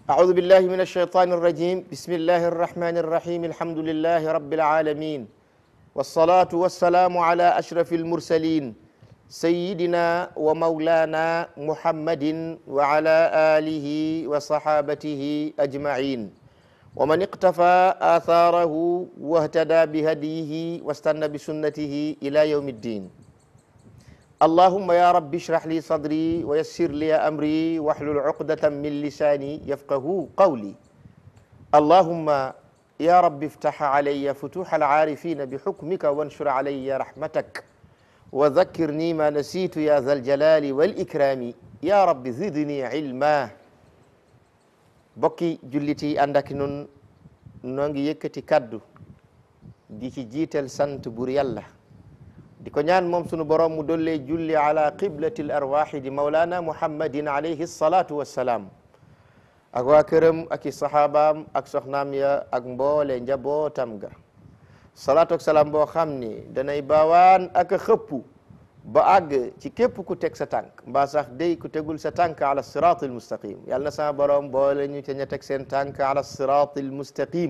أعوذ بالله من الشيطان الرجيم بسم الله الرحمن الرحيم الحمد لله رب العالمين والصلاة والسلام على أشرف المرسلين سيدنا ومولانا محمد وعلى آله وصحابته أجمعين ومن اقتفى آثاره واهتدى بهديه واستنى بسنته إلى يوم الدين اللهم يا رب اشرح لي صدري ويسر لي أمري واحلل عقدة من لساني يفقه قولي اللهم يا رب افتح علي فتوح العارفين بحكمك وانشر علي رحمتك وذكرني ما نسيت يا ذا الجلال والإكرام يا رب زدني علما bokki jullit yi ànd ak nun noo ngi yëkkati kaddu di ci jiital sant bur yàlla di ko ñaan moom sunu borom mu dollee julli ala qiblati l arwaxi di maulana muhammadin alayhi salatu wassalaam ak waa këram ak i saxaabaam ak soxnaam ya ak mboole njabootam ga salaatu ak salaam boo xam ni danay baawaan ak a xëppu ba àgg ci képp ku teg sa tànk mbaa sax day ku tegul sa tànk ala sirat al mustaqim yàlla na sama borom boole ñu ca ña teg seen tànk ala sirat al mustaqim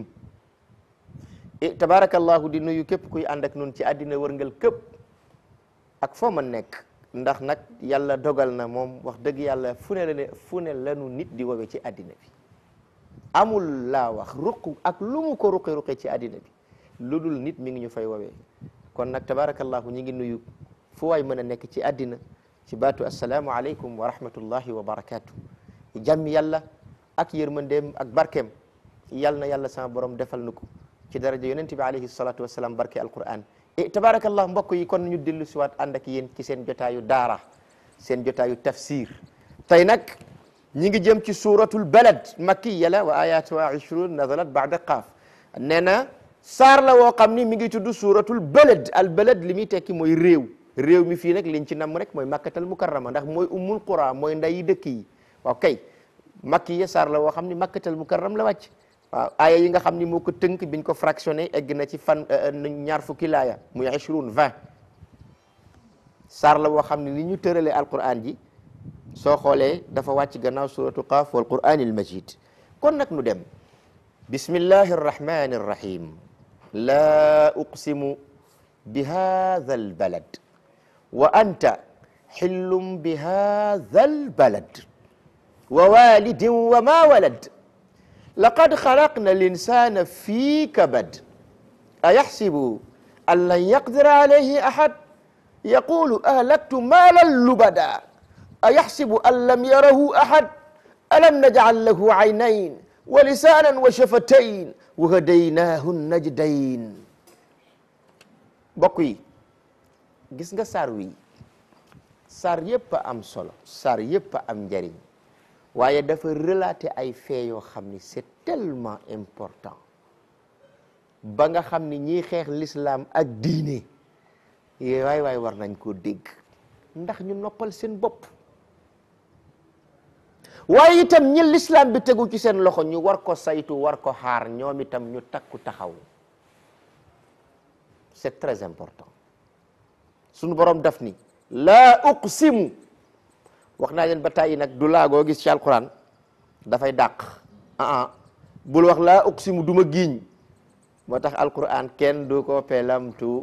tabarakallahu di nuyu képp kuy ànd ak nun ci àddina wërngal képp ak foo ma nekk ndax nag yàlla dogal na moom wax dëgg yàlla fu ne la ne fu ne lanu nit di wowe ci àddina bi amul laa wax ruq ak lu mu ko ruqi ruqi ci àddina bi lu dul nit mi ngi ñu fay woowee kon nag tabarakallahu ñi ngi nuyu fu waay mën a nekk ci àddina ci baatu assalaamu aleykum wa rahmatullahi wa barakatu jàmmi yàlla ak yërmandeem ak barkeem yal na yàlla sama borom defal nu ko ci daraja yonente bi alayhi salatu wasalaam barke alquran e tabarakallah mbokk yi kon ñu dellu siwaat ànd ak yéen ci seen jotaayu daara seen jotaayu tafsir tey nag ñi ngi jëm ci suratul balad makkiya la wa ayatuha ishrun nazalat baada qaaf nee na saar la woo xam ni mi ngi tudd suratul balad al balad li muy tekki mooy réew réew mi fii nag liñ ci namm rek mooy makkatal mukarrama ndax mooy ummul qura mooy ndayi dëkk yi waaw kay makki ya saar la woo xam ni makkatal mukarram la wàcc waaw aaya yi nga xam ni moo ko tënk biñ ko fractionné egg na ci fan ñaar fukki laaya muy ishrun vingt saar la woo xam ne ni ñu tëralee alquran ji soo xoolee dafa wàcc gannaaw suratu qaaf wal quranil majid kon nag nu dem bismillahi arrahmani arrahim la uqsimu bi hadha albalad wa anta xillum bi hadha albalad wa walidin wa ma walad laqad xalaqna linsana fi kabad ayaxsibu an lan yaqdira alayhi ahad yaqulu ahlaktu maalan lubada ayaxsibu an lam yarahu ahad alam najcal lahu aynayn wa lisanan wa shafatayn wa hadaynaahu najdayn mbokk yi gis nga saar wi saar yëpp a am solo saar yëpp a am njariñ waaye dafa relater ay faits yoo xam ni c'est tellement important ba nga xam ni ñiy xeex l'islam ak diine waay waay war nañ koo dégg ndax ñu noppal seen bopp waaye itam ñi l'islam bi tegu ci seen loxo ñu war ko saytu war ko xaar ñoom itam ñu takku taxaw c'est très important sunu borom daf ni laa uqsimu wax naa leen ba tàyyi nag du laagoo gis ci alquran dafay dàq ah bul wax laa uqsimu du ma giiñ moo tax alquran kenn du ko pelamtu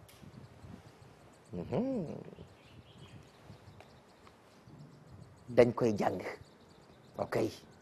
dañ koy jàng ok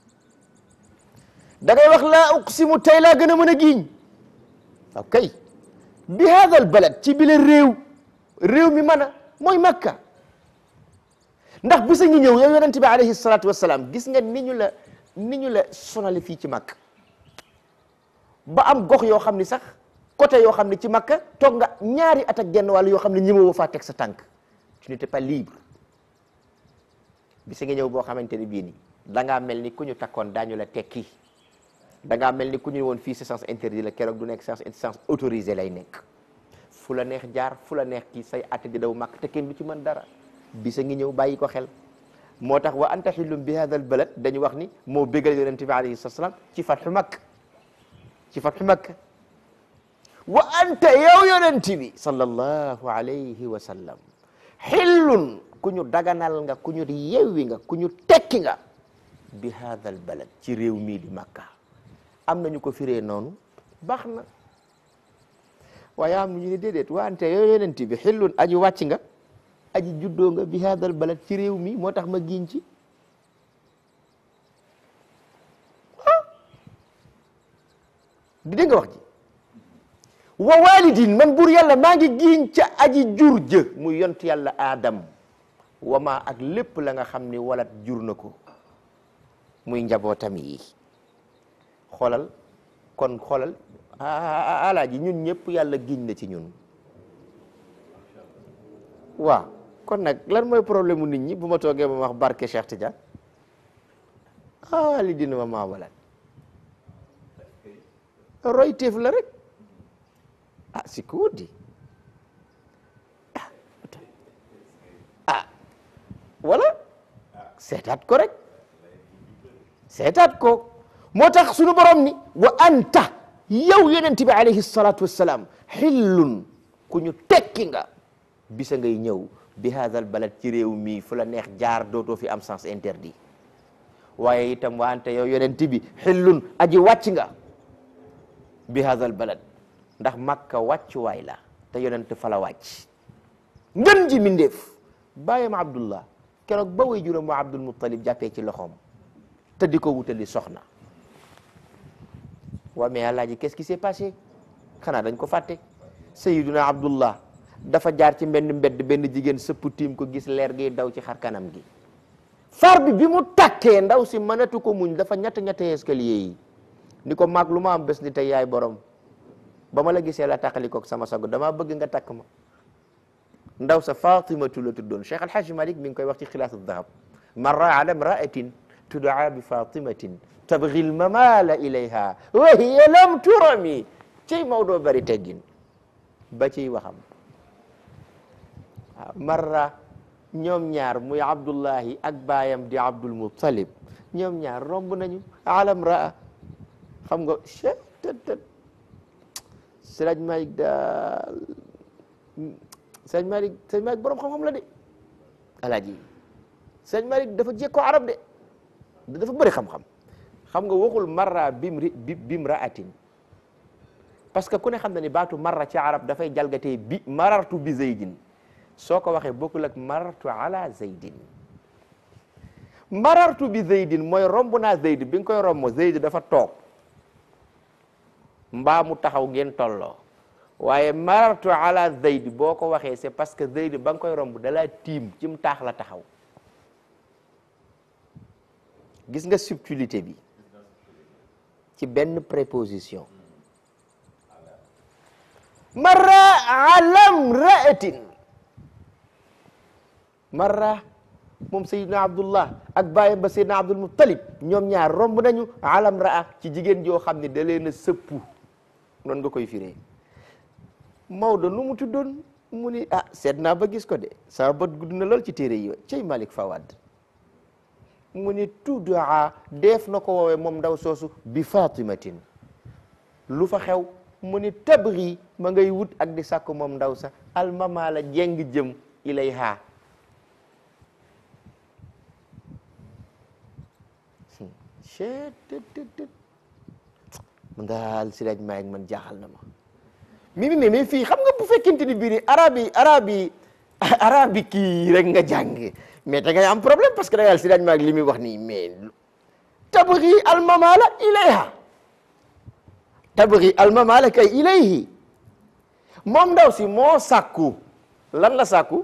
da ngay wax laa uqsimu tey laa gën a mën a giiñ ok bi hadal balad ci bile réew réew mi mën a mooy makka ndax bisa ngi ñëw yow yonente bi alayhi salatu wasalaam gis nga ni ñu la ni ñu la sonale fii ci makka ba am gox yoo xam ni sax côté yoo xam ne ci makka toog nga ñaari at ak genn wàll yoo xam ne ñëmewoo faa teg sa tànk tu n'étais pas libre bisa ngi ñëw boo xamante ne bii nii da ngaa mel ni ku ñu takkoon daañu la tekki da ngaa mel ni ku ñu woon fii c'est sens interdit la keroog du nekk sens sens autorisé lay nekk fu la neex jaar fu la neex kii say atte di daw màkk te kenn du ci mën dara bisa ngi ñëw bàyyi ko xel moo tax wa anta xillum bi hadal balad dañu wax ni moo bégal yonente bi alayhi salaam ci fatxu makk ci fatxu makk wa anta yow yonente bi sallallahu alayhi wa sallam xillun ku ñu daganal nga ku ñu yewwi nga ku ñu tekki nga bi hadha al balad ci réew mii di makka am nañu ko firee noonu baax na waaye am ñu ne déedéet wante yow yonent bi xillun aji wàcc nga aji juddoo nga bi hadha al balad ci réew mi moo tax ma giñ ci di dégg nga wax ji wa walidin man buur yàlla maa ngi giiñ ca aji jur jë muy yont yàlla aadam wama ak lépp la nga xam ni walat jur na ko muy njabootam yi xoolal kon xoolal alaaji ñun ñëpp yàlla giñ na ci ñun waaw kon nag lan mooy problème mu nit ñi bu ma toogee ma wax barke Cheikh Tidiane ah li dina ma maa walat roy teef la rek ah si ko di ah wala seetaat ko rek seetaat ko moo tax sunu borom ni wa anta yow yonent bi alayhi salatu wassalam xillun ku ñu tekki nga bisa ngay ñëw bi hadha al balad ci réew mii fu la neex jaar dootoo fi am sens interdit waaye itam wa anta yow yonent bi xillun aji wàcc nga bi hadha al balad ndax makka wàccuwaay la te yonent fa la wàcc ngën ji mindeef bàyyam abdullah keroog ba way juróom wa abdul muttalib jàppee ci loxoom te di ko wutali soxna waa mais alaaji qu'est-ce qui s'est passé xanaa dañ ko fàtte sayiduna abdullah dafa jaar ci mbenn mbedd benn jigéen sëpp tiim ko gis leer gi daw ci xar kanam gi far bi bi mu tàkkee ndaw si mënatu ko muñ dafa ñett ñette escalier yi ni ko maag lu ma am bés ni tey yaay borom ba ma la gisee la tàqalikoog sama sago damaa bëgg nga takk ma ndaw sa fatimatu la tuddoon cheikh alhaji malik mi ngi koy wax ci xilaasu dahab marra ala imraatin tudaa bi fatimatin tabgi lmamala ilayha wa hiya lam turami ciy Maodo bari teggin ba ciy waxam waaw marra ñoom ñaar muy abdullahi ak baayam di abdul muttalib ñoom ñaar romb nañu ala imraa xam nga che tët tët Sëriñ Malik daal Sëriñ Malik Sëriñ Malik borom xam-xam la de alaaji Sëriñ Malik dafa jekkoo arab de dafa bëri xam-xam xam nga waxul marra bimri bi bimraatin parce que ku ne xam na ni baatu marra ci arab dafay jalgatee bi marartu bi zaydin soo ko waxee bokkul ak marartu ala zaydin marartu bi zaydin mooy romb naa zayd bi nga koy romb zayd dafa toog mbaa mu taxaw ngeen tolloo waaye marartu ala zayd boo ko waxee c'est parce que zayd ba nga koy romb dalaa tiim ci mu taax la taxaw gis nga subtilité bi ci benn préposition marra alam raatin marra moom sayidna abdullah ak bàyyam ba sayidna abdul muttalib ñoom ñaar romb nañu alam raa ci jigéen joo xam ne da leen a sëppu noonu nga koy firee Maodo nu mu tuddoon mu ni ah seet naa ba gis ko de sama bët gudd na lool ci téere yi cey Malik Fawad mu ni tuddaa def na ko woowee moom ndaw soosu bi fatimatin lu fa xew mu ni tabri ma ngay wut ak di sàkk moom ndaw sa almama la jeng jëm ilayha cettt man daal si laaj maay man jaaxal na ma mi mi mais fii xam nga bu fekkente ni biir arabe yi arabe yi arabe kii rek nga jàng mais da ngay am problème parce que da yàlla si laaj maag li muy wax nii mais tabri almamala ilayha tabri almamala kay ilayhi moom ndaw si moo sàkku lan la sàkku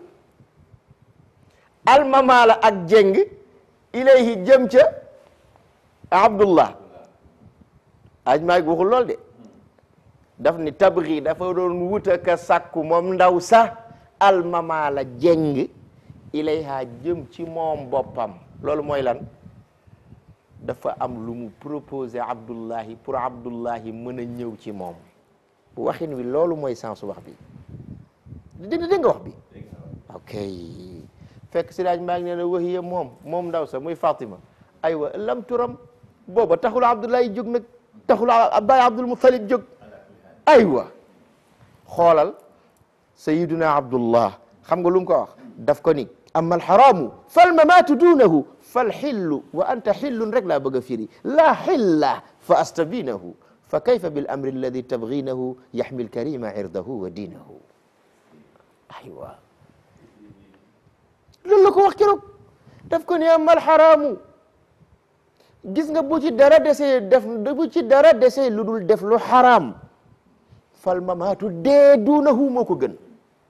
almamala ak jeng ilayhi jëm ca abdullah aj maag waxul lool de daf ni tabri dafa doon wuta ka sàkku moom ndaw sa almamala jeng ilayha jëm ci moom boppam loolu mooy lan dafa am lu mu proposé abdullahi pour abdullahi mën a ñëw ci moom waxin wi loolu mooy sens wax bi di dégg nga wax bi ok fekk si daaj maa ngi nee na wahiya moom moom ndaw sa muy Fatima aywa lam turam booba taxul abdullahi jóg nag taxul baay abdul muttalib jóg aywa xoolal sayiduna abdullah xam nga lu mu ko wax daf ko ni amma alxaraamu falmamaatu duunahu falxillu wa anta xillun rek laa bëgg a firi laa xilla fa astabinahu fa kayfa bil amri alladi tabginahu yaxmi alkarima irdahu wa diinahu aywa loolu la ko wax keroog daf ko ne amma alxaraamu gis nga bu ci dara desee def bu ci dara desee lu dul def lu xaraam fal mamaatu dee duunahu moo ko gën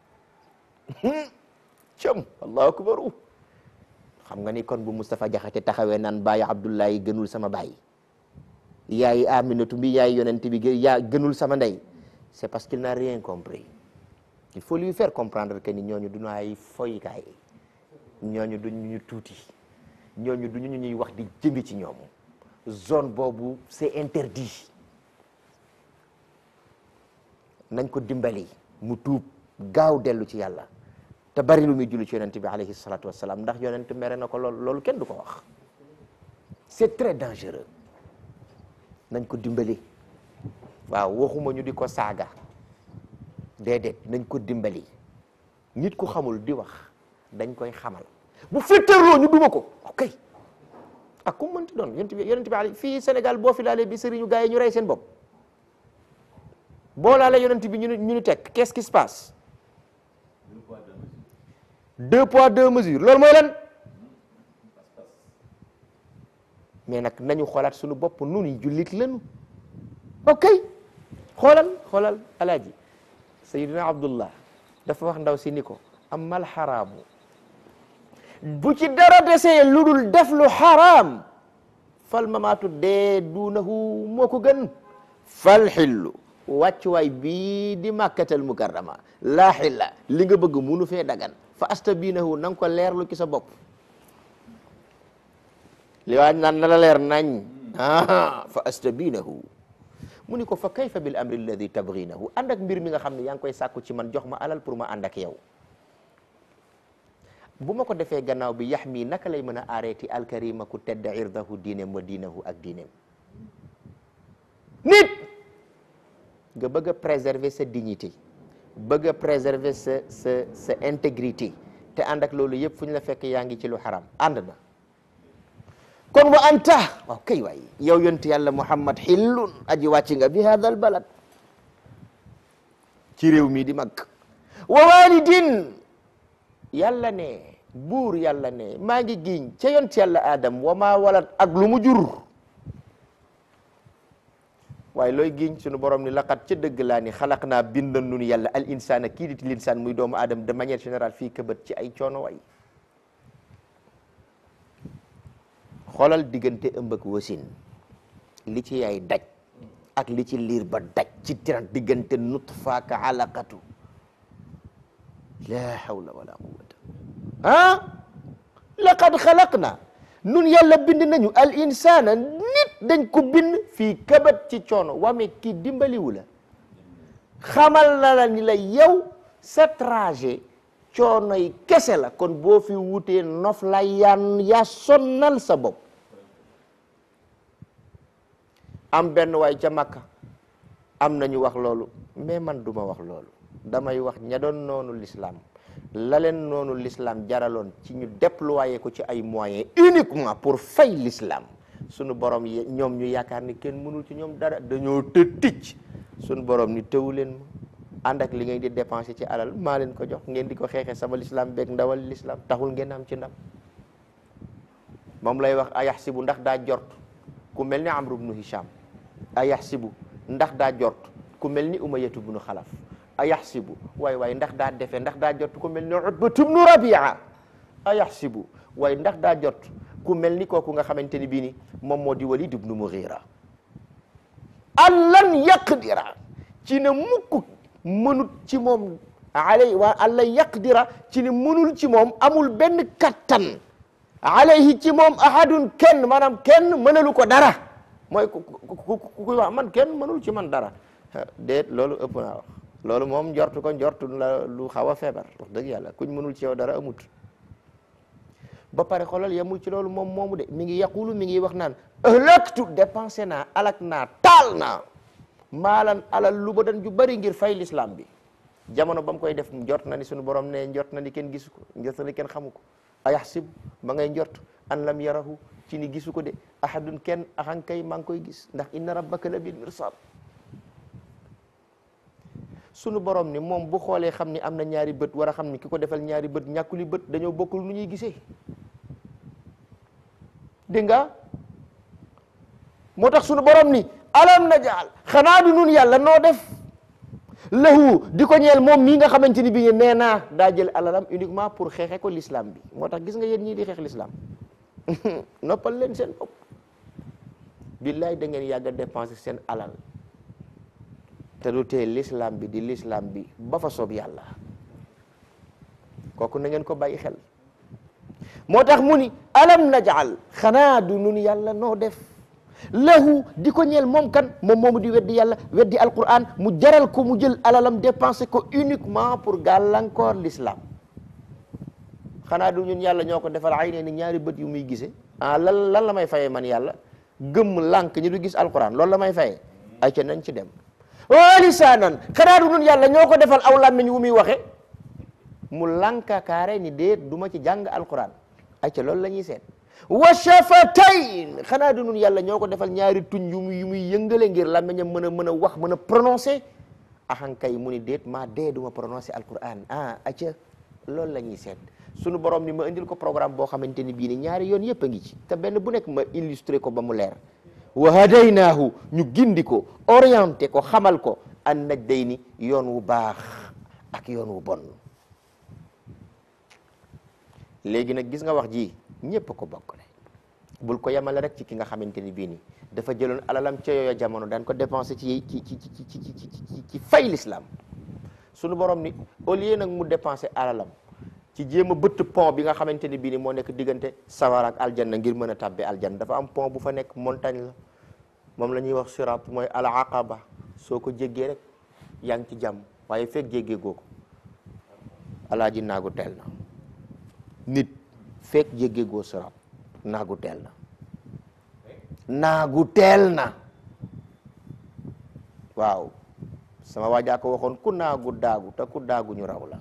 cam allahu akbaru xam nga ni kon bu Moustapha Jaxate taxawee naan bàyyi Abdullahi gënul sama baay yaay Aminatu bi yaay yonent bi yaa gënul sama ndey c'est parce qu'il n'a rien compris il faut lui faire comprendre que ni ñooñu duñu ay foykaay ñooñu duñu ñu tuuti ñooñu duñu ñu ñuy wax di jëmbi ci ñoom zone boobu c'est interdit nañ ko dimbali mu tuub gaaw dellu ci yàlla te bari lu muy julli ci yonent bi alayhi salatu wassalam ndax yonent mere na ko lool loolu kenn du ko wax c'est très dangereux nañ ko dimbali waaw waxuma ñu di ko saaga déedéet nañ ko dimbali nit ku xamul di wax dañ koy xamal bu fetteerloo ñu duma ko ok ak ku mënti doon yonent bi yonent bi ali fii Sénégal boo fi laalee bi sëriñu gars yi ñu rey seen bopp boo laalee yonent bi ñu ni ñu ni teg qu'est-ce qui se passe deux poids deux mesures loolu mooy lan mais nag nañu xoolaat suñu bopp nun yi jullit lañu ok xoolal xoolal alaaji sayidina abdullah dafa wax ndaw si ni ko amal xaraamu bu ci dara desee lu dul def lu xaraam fal mamaatu dee duunahu moo ko gën fal xillu wàccuwaay bii di màkkatal mukarrama laa xilla li nga bëgg munu fee dagan fa astabinahu na nga ko leerlu ci sa bopp li waaj naan na la leer nañ ah fa astabinahu mu ni ko fa kayfa bil amri alladi tabginahu ànd ak mbir mi nga xam ne yaa ngi koy sàkku ci man jox ma alal pour ma ànd ak yow bu ma ko defee gannaaw bi yax mii naka lay mën a arrêté alkarima ku tedd irdahu diineem wa diinahu ak diineem nit nga bëgg a préserver sa dignité bëgg a préserver sa sa sa intégrité te ànd ak loolu yëpp fu ñu la fekk yaa ngi ci lu xaram ànd na kon wa anta waaw kay waay yow yonent yàlla muhammad xillun aji wàcc nga bi hada al balad ci réew mii di mag wa walidin yàlla ne buur yàlla ne maa ngi giñ ca yonent yàlla adam wa maa walat ak lu mu jur waaye looy giñ sunu borom ni laqat ca dëgg laa ni xalaq naa bindan nun yàlla al insana kii di l'insaan muy doomu aadama de manière générale fii këbët ci ay coono way xoolal diggante ëmb ak wasin li ci yaay daj ak li ci liir ba daj ci tiran diggante nutfaaka alaqatu la hawla wala quwwata ah laqad xalaqna nun yàlla bind nañu al insana nit dañ ko bind fii kabat ci coono wame kii dimbaliwu la xamal na la ni la yow sa trajet coono yi kese la kon boo fi wutee nof la yaan yaa sonnal sa bopp am benn waay ca Makka am nañu wax loolu mais man duma wax loolu damay wax ña doon noonu l'islam la leen noonu l'islam jaraloon ci ñu déployer ko ci ay moyens uniquement pour fay l'islam sunu borom yi ñoom ñu yaakaar ni kenn mënul ci ñoom dara dañoo të ticc sunu borom ni tëwu leen ma ànd ak li ngeen di dépenser ci alal maa leen ko jox ngeen di ko xeexee sama l'islam beeg ndawal l'islam taxul ngeen am ci ndam moom lay wax ayaxsibu ndax daa jort ku mel ni Amru bnu Hisham ayaxsibu ndax daa jort ku mel ni Umayyatu bnu Xalaf ayaxsibu waay waay ndax daa defe ndax daa jot ku mel ni Utbatu bnu Rabia ayaxsibu waay ndax daa jot ku mel ni kooku nga xamante ni bii ni moom moo di Walid ibnu Mughira allan yaqdira ci ne mukk mënut ci moom alay waa allan yaqdira ci ne mënul ci moom amul benn kattan alayhi ci moom ahadun kenn maanaam kenn mënalu ko dara mooy ku ku ku wax man kenn mënul ci man dara déet loolu ëpp naa wax loolu moom njortu ko njortu la lu xaw a feebar wax dëgg yàlla kuñ mënul ci yow dara amut ba pare xoolal yemul ci loolu moom moomu de mi ngi yaqulu mi ngi wax naan ëllëgtu dépensé naa alak naa taal naa maalan alal lu ba dan ju bari ngir fay l'islam bi jamono ba mu koy def njort na ni sunu borom ne njort na ni kenn gisu ko njort na ni kenn xamu ko ayaxsib ba ngay njort an lam yarahu ci ni gisu ko de ahadun kenn axan kay maa ngi koy gis ndax inna rabbaka la bil mirsad sunu borom ni moom bu xoolee xam ni am na ñaari bët war a xam ni ki ko defal ñaari bët ñàkkuli bët dañoo bokkul nu ñuy gisee dégg nga moo tax sunu borom ni alam najaal xanaa du nun yàlla noo def lahu di ko ñeel moom mii nga xamante ni bi nee naa daa jël alalam uniquement pour xeexe ko l'islam bi moo tax gis nga yéen ñii di xeex l'islam noppal leen seen bopp billaay da ngeen yàgg a dépenser seen alal te du tee l'islam bi di l'islam bi ba fa soob yàlla kooku na ngeen ko bàyyi xel moo tax mu ni alam najaal xanaa du nun yàlla noo def lahu di ko ñeel moom kan moom moomu di weddi yàlla weddi alquran mu jaral ko mu jël alalam dépensé ko uniquement pour gàllankoor l'islam xanaa du ñun yàlla ñoo ko defal ay nee ni ñaari bët yu muy gisee ah lan lan la may fayee man yàlla gëmm lànk ñi du gis alquran loolu la may fayee ay ca nañ ci dem wa lisaanan xanaa du ñun yàlla ñoo ko defal aw làmmiñ wu muy waxe mu lànka kaare ni déet du ma ci jàng alquran ay ca loolu la ñuy seet wa shafatayn xanaa du nun yàlla ñoo ko defal ñaari tuñ yu muy yu muy yëngale ngir làmmiñam mën a mën a wax mën a prononcé axankay mu ni déet maa dee du ma prononcé alquran ah acca loolu la ñuy seet sunu borom ni ma indil ko programme boo xamante ni bii ni ñaari yoon yëpp a ngi ci te benn bu nekk ma illustré ko ba mu leer wa hadaynaahu ñu gindi ko orienté ko xamal ko an najdayni yoon wu baax ak yoon wu bon léegi nag gis nga wax ji ñépp ko bokk le bul ko yemale rek ci ki nga xamante ni bii ni dafa jëloon alalam ca yooya jamono daan ko dépensé ci ci ci ci ci ci ci fay l'islam sunu borom ni au lieu nag mu dépensé alalam ci jéem a bëtt pont bi nga xamante ni bii ni moo nekk diggante sawara ak aljanna ngir mën a tàbbi aljanna dafa am pont bu fa nekk montagne la moom la ñuy wax sirat mooy al aqaba soo ko jéggee rek yaa ngi ci jàmm waaye fekk jéggee goo ko alaaji naagu teel na nit fekk jéggee goo sirat naagu teel na naagu teel na waaw sama waajaa ko waxoon ku naagu daagu te ku daagu ñu raw la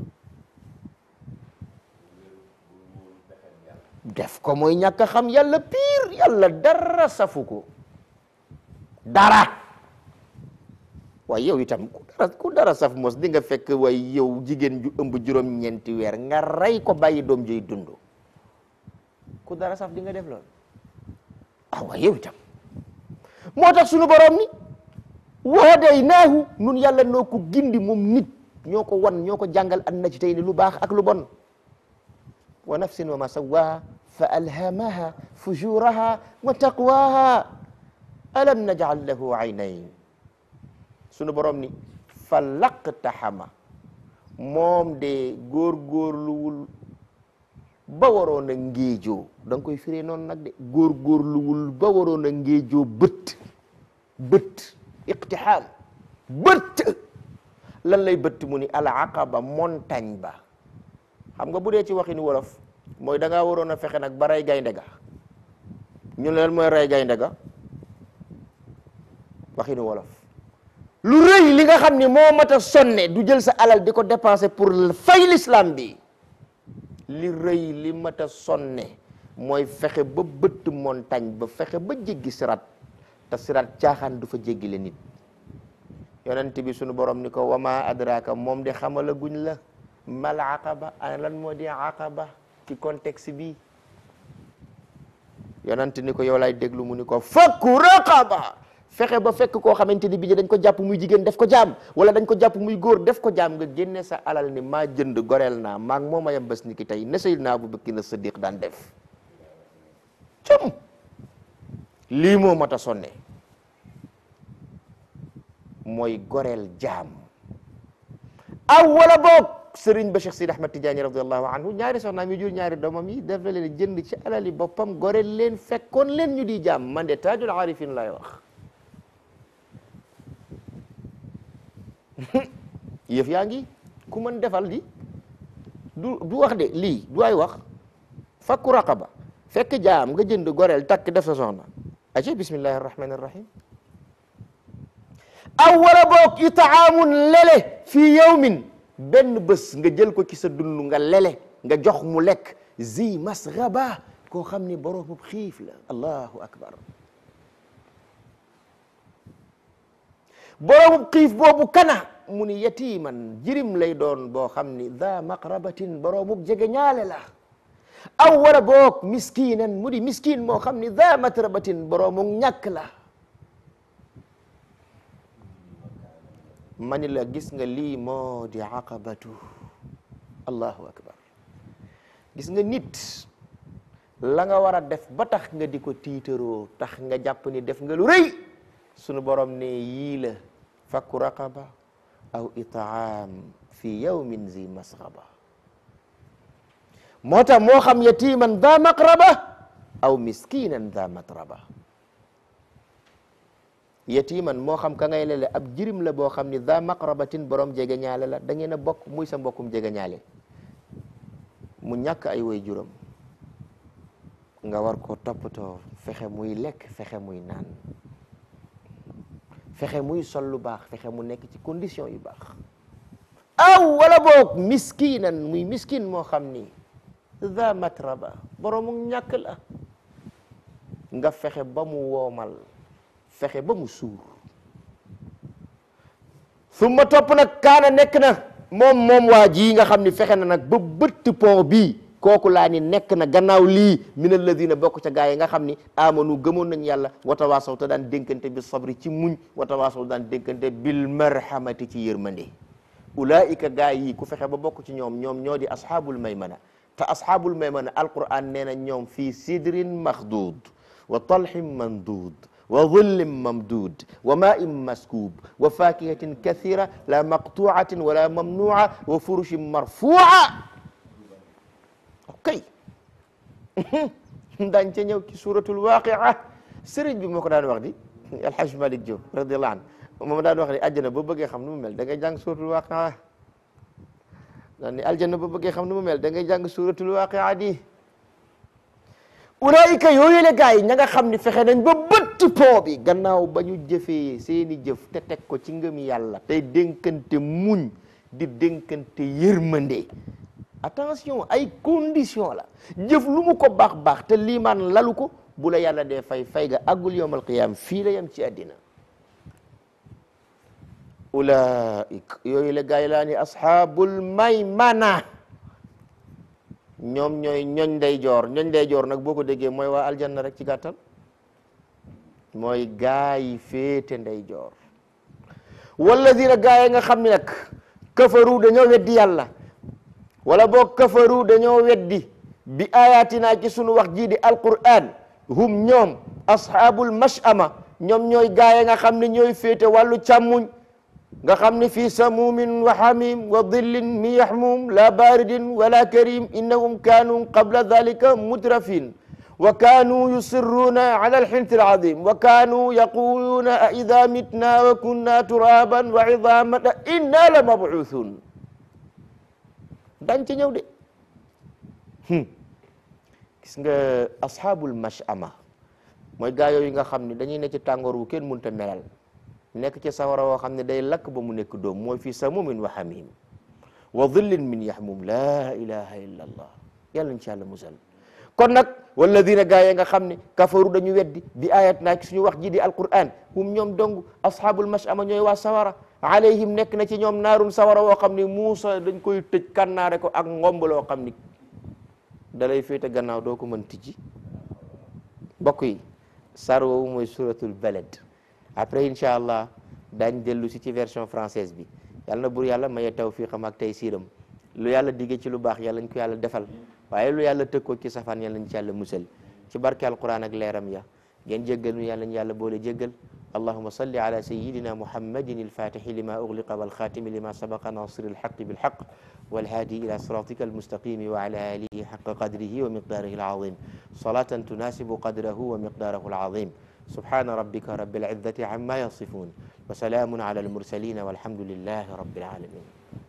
def ko mooy ñàkk a xam yàlla pire yàlla dara safu ko dara waaye yow itam ku dara ku dara saf mos di nga fekk waaye yow jigéen ju ëmb juróom-ñeenti weer nga rey ko bàyyi doom joy dund ku dara saf di nga def loolu ah waaye yow itam moo tax sunu borom ni wahadaynaahu nun yàlla noo ko gindi moom nit ñoo ko wan ñoo ko jàngal an najdayni lu baax ak lu bon wa nafsin wa ma sawaha fa alhamaha fujuraha wa taqwaha alam najal lahu aynayn sunu borom ni fa laqtaxama moom de góorgóorluwul ba waroon a ngéejoo da nga koy firee noonu nag de góorgóorluwul ba waroon a ngéejoo bët bët iqtixaam bët lan lay bëtt mu ni al aqaba montagne ba xam nga bu dee ci waxini wolof mooy da ngaa waroon a fexe nag ba rey gaynde ga ñu ne leen mooy rey gaynde ga waxini wolof lu rëy li nga xam ni moo mat a sonne du jël sa alal di ko dépenser pour fay l'islam bi li rëy li mat a sonne mooy fexe ba bëtt montagne ba fexe ba jéggi sirat te sirat caaxaan du fa jéggi le nit yonent bi sunu borom ni ko wama adraka moom de xamala guñ la mal aqaba ana lan moo di aqaba ci contexte bi yonent ni ko yow lay déglu mu ni ko fakku raqaba fexe ba fekk koo xamante ni bi dañ ko jàpp muy jigéen def ko jaam wala dañ ko jàpp muy góor def ko jaam nga génne sa alal ni maa jënd goreel naa maag moo ma yem bés ni ki tey ne Seydina Abu Bakr na Siddiq daan def cum lii moo mat a sonne mooy goreel jaam aw wala boog sëriñ ba Cheikh Sidi Ahmad Tidiane radiallahu anhu ñaari soxnaam yi jur ñaari doomam yi def na leen jënd ci alali boppam goreel leen fekkoon leen ñu di jaam man de taajul arifin lay wax yëf yaa ngi ku mën defal di du du wax de lii du ay wax fakku raqaba fekk jaam nga jënd goreel takk def sa soxna aci bismillahi arrahmani arrahim aw wala boog itaamun lele fii yawmin benn bés nga jël ko ci sa dund nga lele nga jox mu lekk zi masraba koo xam ni boroomu xiif la allahu akbar boroomu xiif boobu kana mu ni yatiman jirim lay doon boo xam ni da maqrabatin boroomu jege ñaale la aw wala boog miskinan mu di miskin moo xam ni da matrabatin boroomu ñàkk la mani la gis nga lii moo di aqabatu allahu akbar gis nga nit la nga war a def ba tax nga di ko tiitaroo tax nga jàpp ni def nga lu rëy sunu borom ne yii la fakku raqaba aw itaam fi yawmin zi masraba moo tax moo xam yatiman da maqraba aw miskinan da matraba yatiman moo xam ka ngay lele ab jirim la boo xam ni da maqrabatin borom jege ñaale la da ngeen a bokk muy sa mbokkum jege ñaale mu ñàkk ay way juram nga war ko toppatoo fexe muy lekk fexe muy naan fexe muy sol lu baax fexe mu nekk ci condition yu baax aw wala boog miskinan muy miskin moo xam ni da matraba boroomu ñàkk la nga fexe ba mu woomal fexe ba mu suur summa topp nag kaana nekk na moom moom waa ji nga xam ni fexe na nag ba bëtt pont bii kooku laa ni nekk na gannaaw lii min alladina bokk ca gaa yi nga xam ni amanu gëmoon nañ yàlla watawaasaw te daan dénkante bi sabri ci muñ watawaasaw daan dénkante bil marhamati ci yërmande ulaika gaa yi ku fexe ba bokk ci ñoom ñoom ñoo di ashaabul maymana te ashaabul maymana alquran nee na ñoom fii sidrin maxduud wa talhin mandud wa dhillin mamdud wa ma'in maskub wa fakihatin kathira la maqtu'atin wala mamnu'a wa furushin marfu'a ok daañ ca ñëw ci suratul waqi'a sëriñ bi moo ko daan wax di alhaj malik Diop radiyallahu anhu moom daan wax ni àjjana boo bëggee xam nu mu mel da ngay jàng suratul waqi'a daan ni aljanna boo bëggee xam nu mu mel da ngay jàng suratul waqi'a di ulaayika yooyu la gars yi ña nga xam ni fexe nañ ba bëtt poo bi gannaaw ba ñu jëfee seeni jëf te teg ko ci ngëm yàlla tey dénkante muñ di dénkante yërmande attention ay condition la jëf lu mu ko baax baax te liimaan lalu ko bu la yàlla dee fay fay ga àggul yawmal qiyaam fii la yam ci àddina ulaik yooyu la gars yi laa ni ashaabul maymana ñoom ñooy ñoñ ndeyjoor ñoñ ndeyjoor nag boo ko déggee mooy waa aljanna rek ci gàttal mooy gaa yi féete ndeyjoor walladina gaa yi nga xam ne nag kafaru dañoo weddi yàlla wala boo kafaru dañoo weddi bi ayatina ci sunu wax jii di alquran hum ñoom ashaabul mashama ñoom ñooy gaa yi nga xam ne ñooy féete wàllu càmmuñ nga xam ne fii samumin wa hamim wa dillin min yahmum la baridin wala karim innahum kanu qabla dhalika mutrafin wa kanu yusirruna ala alhinti alazim wa kanu yaquluna a idha mitna wa kunna turaban wa idhaman a inna la mabuthun dañ ci ñëw de gis nga ashabul mashama mooy gaa yooyu nga xam ne dañuy ne ci tàngoor wu kenn mënta melal nekk ci sawara woo xam ne day lakk ba mu nekk doom mooy fii samumin wa hamim wa dhillin min yahmum la ilaha illa allah yàlla ci yàlla musal kon nag walladina gaa yi nga xam ne kafaru dañu weddi bi ayat naa ci suñu wax ji di alquran hum ñoom dong ashabul mashama ñooy waa sawara alayhim nekk na ci ñoom naarun sawara woo xam ne Muusa dañ koy tëj kannaare ko ak ngomb loo xam ni dalay féete gannaaw doo ko mën tijji mbokk yi sar woowu mooy suratul balad après incha allah daañ dellu si ci version française bi yàlla na bur yàlla maye tawfiqam ak tey siiram lu yàlla digge ci lu baax yàlla ñu ko yàlla defal waaye lu yàlla tëkkoo ci safaan yàlla ñu ci yàlla musal ci barke alquran ak leeram ya ngeen jéggal nu yàlla ñu yàlla boole jéggal allahuma salli ala sayidina muhammadin alfatixi lima ugliqa walxatimi lima sabaqa nasir alxaqi bilxaq والهادي إلى صراطك المستقيم وعلى آله حق قدره ومقداره العظيم صلاة تناسب قدره ومقداره العظيم سبحان ربك رب العزة عما يصفون وسلام على المرسلين والحمد لله رب العالمين